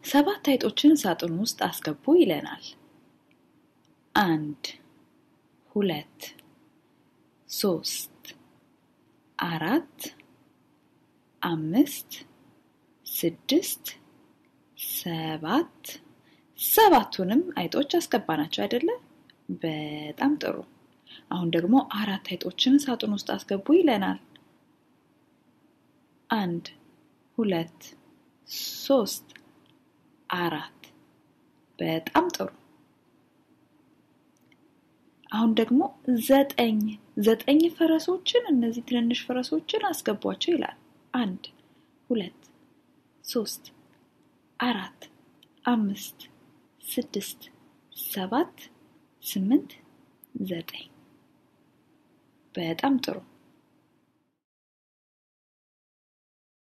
ሰባት አይጦችን ሳጥኑ ውስጥ አስገቡ ይለናል። አንድ፣ ሁለት፣ ሶስት፣ አራት፣ አምስት፣ ስድስት፣ ሰባት ሰባቱንም አይጦች አስገባናቸው አይደለ? በጣም ጥሩ። አሁን ደግሞ አራት አይጦችን ሳጥን ውስጥ አስገቡ ይለናል። አንድ፣ ሁለት፣ ሶስት፣ አራት። በጣም ጥሩ። አሁን ደግሞ ዘጠኝ ዘጠኝ ፈረሶችን እነዚህ ትንንሽ ፈረሶችን አስገቧቸው ይላል። አንድ፣ ሁለት፣ ሶስት፣ አራት፣ አምስት፣ ስድስት፣ ሰባት፣ ስምንት፣ ዘጠኝ። በጣም ጥሩ።